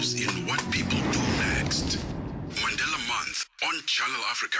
in what people do next. Mandela Month on Channel Africa.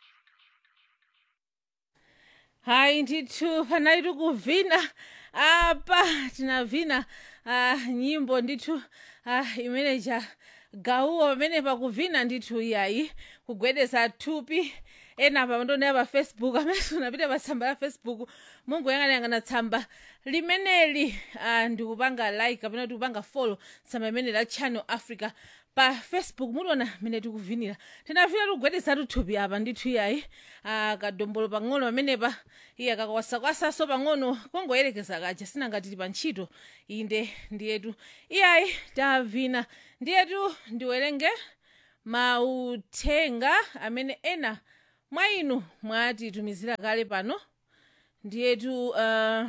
hayi ndithu panali tikuvina apa tinavina uh, nyimbo ndithu uh, imeneja gauwo pamene pakuvina ndithu iyayi kugwedeza thupi ena pa ndonera pa facebook amene unapita pa tsamba la facebook mungoyang'anayang'ana tsamba limeneli uh, ndikupanga like kapena tikupanga follow tsamba imene la channel africa pa facebook muliona mene tikuvinira tinavina tikugwedezatu thupi apa ndithu iyayi uh, kadombolo pang'ono pamenepa iye kakawasakwasaso pang'ono kongoyerekeza kaja sinangati tili pa ntchito inde ndiyetu iyayi tavina ndiyetu ndiwerenge mauthenga amene ena mwa inu mwatitumizira kale pano ndiyetu uh,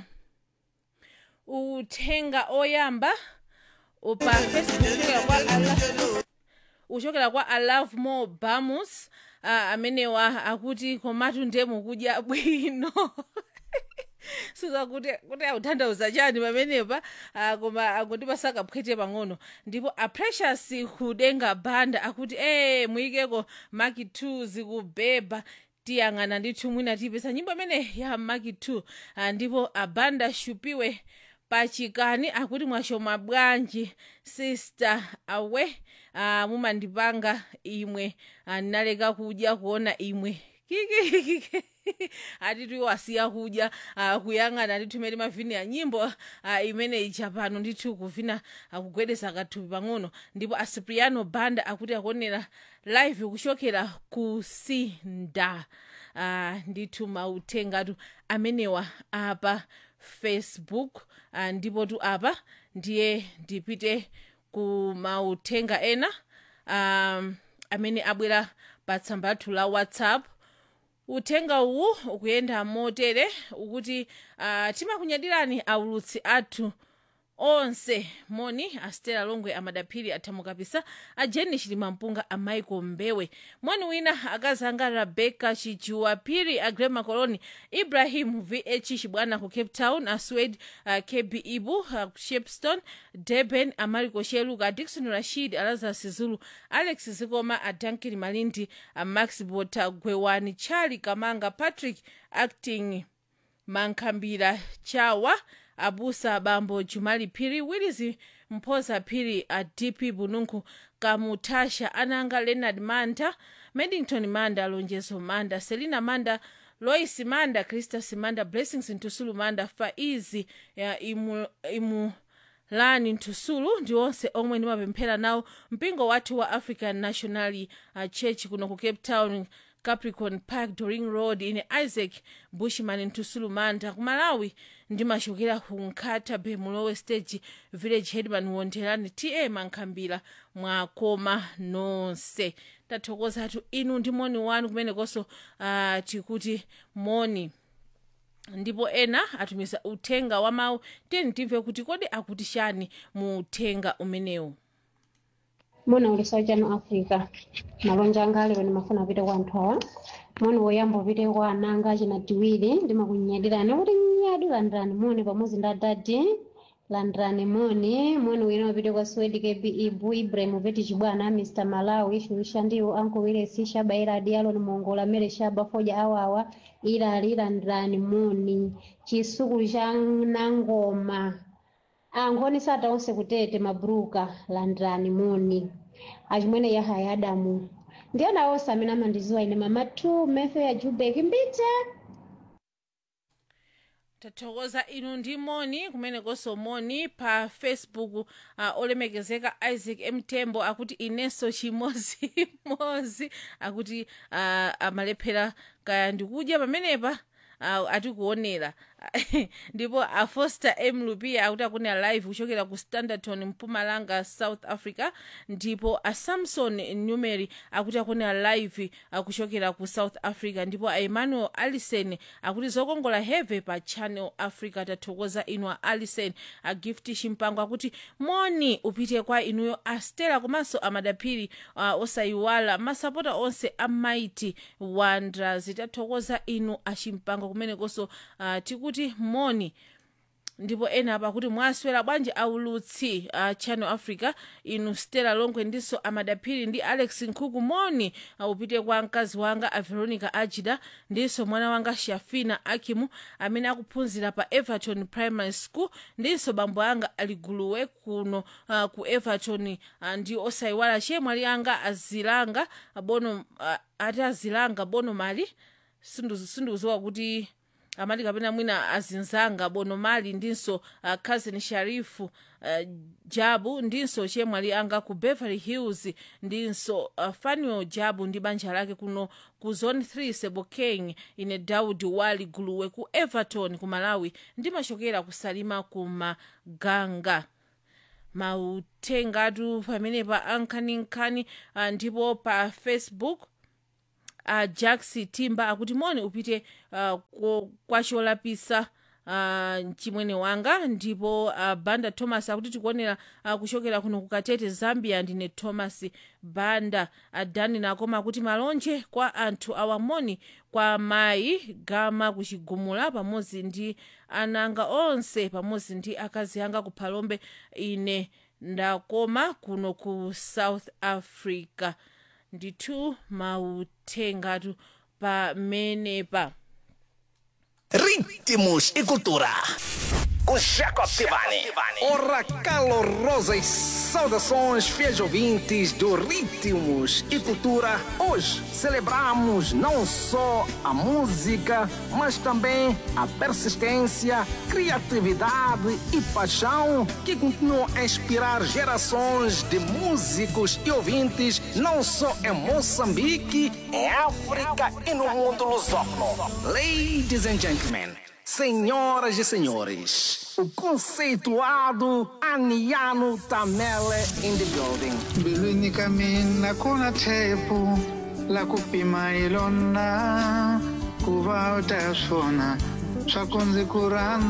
uthenga oyamba pa facebook uchokera kwa ala uchokera kwa alove more bamus uh, amenewa akuti komatu ndemu kudya bwino suza kuti kuti akutanthauza chani pamenepa uh, koma akuti pasakaphwete pang'ono ndipo aprecious kudenga banda akuti ee muyikeko maki 2 zikubeba tiyang'ana ndithu mwina tipesa nyimbo imene ya maki 2 uh, ndipo abanda shupiwe pachikani akuti mwashoma bwanji sister awe uh, mumandipanga imwe uh, ndinaleka kudya kuona imwe kikikiki atitu iwasiya kudya uh, kuyang'ana ndithu imene mavini ya nyimbo uh, imene ija pano ndithu kuvina uh, kugwedeza kathupi pang'ono ndipo acipriano banda akuti akuonera live kuchokera ku sinda uh, ndithu mauthengatu amenewa apa facebook uh, ndipo tu apa ndiye ndipite ku mauthenga ena um, amene abwera pa tsamba lathu la whatsapp uthenga uwu ukuyenda motere ukuti uh, timakunyadirani aulutsi athu onse moni astela longwe amadaphiri athamukapisa a jeni chilimampunga a michael mbewe moni wina akazanga rebecca chijuwa phiri a grema coloni ibrahim vh chibwana ku cape town a swed uh, kb ibu uh, shepston durban a mariko sheluka a dikson rashid a lazarus zulu alex zikoma a duncan malindi a max bota gwewani charli kamanga patrick acting mankhambira chawa abusa bambo jumali phiri willis mphoza phiri a dp bununku kamutasha ananga leonard manda medington manda lonjezo manda selina manda lois manda christas manda blessings ntusulu manda faizi ya imu, imu lani ntusulu ndi onse omwe ndimapemphera nawo mpingo wathu wa african national uh, church kuno ku cape town capricorn park doring road ine isaac bushman ntusulu manda ku malawi ndimachokera ku nkhata bay mulowe stage village headman wonderani ta mankhambira mwakoma nonse tathokozatu inu ndi moni wanu kumenekonso uh, tikuti moni ndipo ena atumiza uthenga wa mawu tiyeni timve kuti kodi akuti chani mu uthenga umenewu mona ulisawu chanu africa malonja anga alero ndimafuna apite kwa anthu awa moni woyamba upite kwa ananga achina tiwiri ndimakunyadirani kuti nyadi landirani moni pamodzi ndi adadi landirani moni moni wina upite kwa swedi kb ibu ibrahim upeti chibwana mr malawi shulisha ndiwo anko wilesi shaba iladi aloni mongola mere shaba foja awawa ilali landirani moni chisukulu cha nangoma angoni sata onse kutete mabruka landirani moni achimwene yahaya adamu ndiyana onse amene amandiziwa ine mama tu mefe ya jubek mbite tathokoza inu ndi moni kumenekonso moni pa facebook uh, olemekezeka isaac mtembo akuti inenso chimozimozi akuti uh, amalephera kaya ndikudya pamenepa uh, atikuonera ndipo afoster m lupia akuti akunena live kuchokera ku standerton mpumalanga south africa ndipo asamson numeri akuti akunena live kuchokera ku south africa ndipo aemmanuel allison akuti zokongola heve pa channel africa tathokoza inu a allison agift chimpango akuti moni upite kwa inuyo astela komanso amadaphiri uh, osayiwala masapota onse a mighty wonders tathokoza inu achimpango kumenekonso uh, tikuti moni ndipo ena apa kuti mwaswera bwanji aulutsi a channel africa inu stella longwe ndinso amadaphiri ndi alex nkhuku moni upite kwa mkazi wanga a veronica ajida ndinso mwana wanga shafina akimu amene akuphunzira pa everton primary school ndinso bambo anga aliguluwe kuno uh, ku everton uh, ndi osayiwala chemwali anga azilanga bono uh, ati azilanga bono mali sindikudziwa kuti amati kapena mwina azinzanga bono mali ndinso uh, cousin sharifu uh, jabu ndinso chemwali anga ku beverly hills ndinso uh, fanuel jabu ndi banja lake kuno ku zone 3 sebokeng ine daudi wali guluwe ku everton ku malawi ndimachokera kusalima ku maganga mautengatu pamenepa ankhaninkhani uh, ndipo pa facebook uh, jax timba akuti moni upite uh, kwa cholapisa uh, chimwene wanga ndipo uh, banda thomas akuti tikuonera uh, kuchokera kuno kukatete zambia ndine thomas banda adani nakoma akuti malonje kwa anthu awamoni kwa mayi gama kuchigumula pamodzi ndi ananga onse pamodzi ndi akazi anga kuphalombe ine ndakoma kuno ku south africa ndithu mautengatu pamenepa Ritmos e cultura. Com Jacob Tivani. Ora calorosas saudações, fiéis ouvintes do Ritmos e Cultura. Hoje celebramos não só a música, mas também a persistência, criatividade e paixão que continuam a inspirar gerações de músicos e ouvintes, não só em Moçambique, Em África e no mundo lusófono. Ladies and gentlemen, senhoras e senhores, o conceituado Aniano Tamele in the building. mbilwini ka mina ku na thepu la ku pima hi lona ku va u ta swona swa ku ndzi ku rhandza